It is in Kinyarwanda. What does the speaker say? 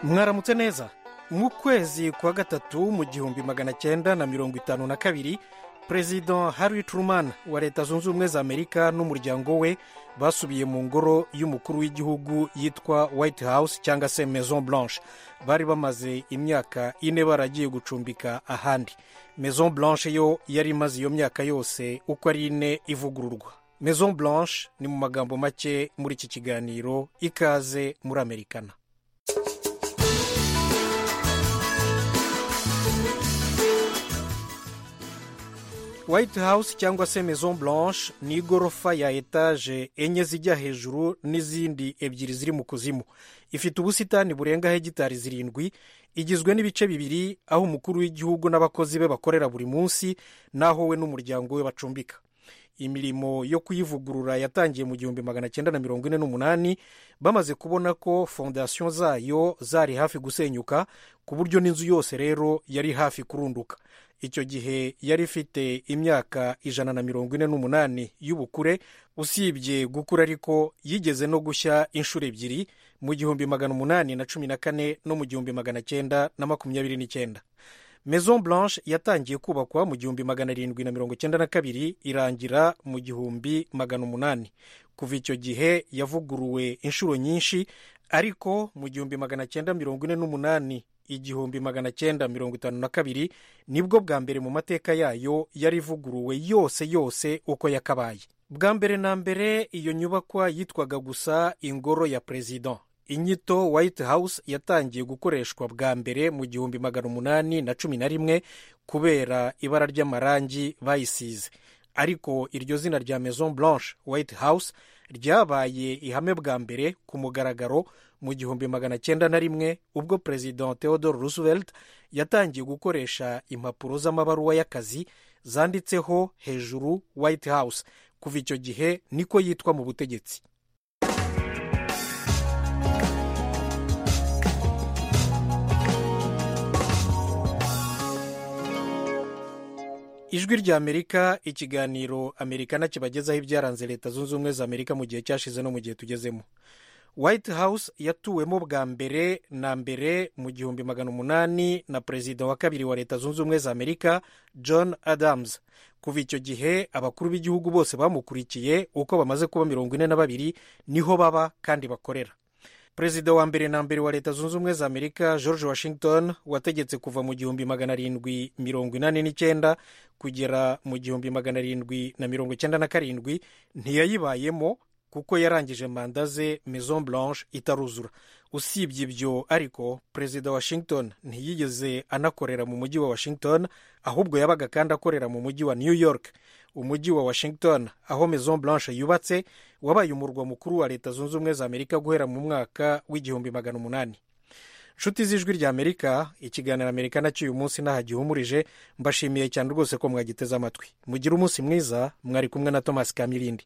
mwaramutse neza mu kwezi kwa gatatu mu gihumbi magana cyenda na mirongo itanu na kabiri perezida harry truman wa leta zunze ubumwe za amerika n'umuryango we basubiye mu ngoro y'umukuru w'igihugu yitwa white house cyangwa se maison blanche bari bamaze imyaka ine baragiye gucumbika ahandi maison blanche yo yari imaze iyo myaka yose uko ari ine ivugururwa maison blanche ni mu magambo make muri iki kiganiro ikaze muri amerikana white house cyangwa se maison blanche ni igorofa ya etaje enye zijya hejuru n'izindi ebyiri ziri mu kuzimu ifite ubusitani burenga hegitari zirindwi igizwe n'ibice bibiri aho umukuru w'igihugu n'abakozi be bakorera buri munsi n'aho we n'umuryango we bacumbika imirimo yo kuyivugurura yatangiye mu gihumbi magana cyenda na mirongo ine n'umunani bamaze kubona ko fondasiyo zayo zari hafi gusenyuka ku buryo n'inzu yose rero yari hafi kurunduka icyo gihe yari ifite imyaka ijana na mirongo ine n'umunani y'ubukure usibye gukura ariko yigeze no gushya inshuro ebyiri mu gihumbi magana umunani na cumi na kane no mu gihumbi magana cyenda na makumyabiri n'icyenda maison blanche yatangiye kubakwa mu gihumbi magana arindwi na mirongo icyenda na kabiri irangira mu gihumbi magana umunani kuva icyo gihe yavuguruwe inshuro nyinshi ariko mu gihumbi magana cyenda mirongo ine n'umunani igihumbi magana cyenda mirongo itanu na kabiri nibwo bwa mbere mu mateka yayo yari ivuguruwe yose yose uko yakabaye bwa mbere na mbere iyo nyubakwa yitwaga gusa ingoro ya perezida inyito white house yatangiye gukoreshwa bwa mbere mu gihumbi magana umunani na cumi na rimwe kubera ibara ry'amarangi bayisize ariko iryo zina rya maison blanche white house ryabaye ihame bwa mbere ku mugaragaro mu gihumbi magana cyenda na rimwe ubwo perezida theodore roosevelt yatangiye gukoresha impapuro z'amabaruwa y'akazi zanditseho hejuru white house kuva icyo gihe niko yitwa mu butegetsi ijwi ry'amerika ikiganiro amerikana kibagezaho ibyaranze leta zunze ubumwe za amerika mu gihe cyashize no mu gihe tugezemo white house yatuwemo bwa mbere na mbere mu gihumbi magana umunani na perezida wa kabiri wa leta zunze ubumwe za amerika john adams kuva icyo gihe abakuru b'igihugu bose bamukurikiye uko bamaze kuba mirongo ine na babiri niho baba kandi bakorera perezida wa mbere na mbere wa leta zunze ubumwe za amerika george washington wategetse kuva mu gihumbi magana arindwi mirongo inani n'icyenda kugera mu gihumbi magana arindwi na mirongo icyenda na karindwi ntiyayibayemo kuko yarangije manda ze maison blanche itaruzura usibye ibyo ariko perezida washington ntiyigeze anakorera mu mujyi wa washington ahubwo yabaga kandi akorera mu mujyi wa new york umujyi wa washington aho maison blanche yubatse wabaye umurwa mukuru wa leta zunze ubumwe za amerika guhera mu mwaka w'igihumbi magana umunani inshuti z'ijwi rya amerika ikiganiro amerika cy'uyu munsi n'aha gihumurije mbashimiye cyane rwose ko mwagiteze amatwi mugire umunsi mwiza mwari kumwe na thomas kamirindi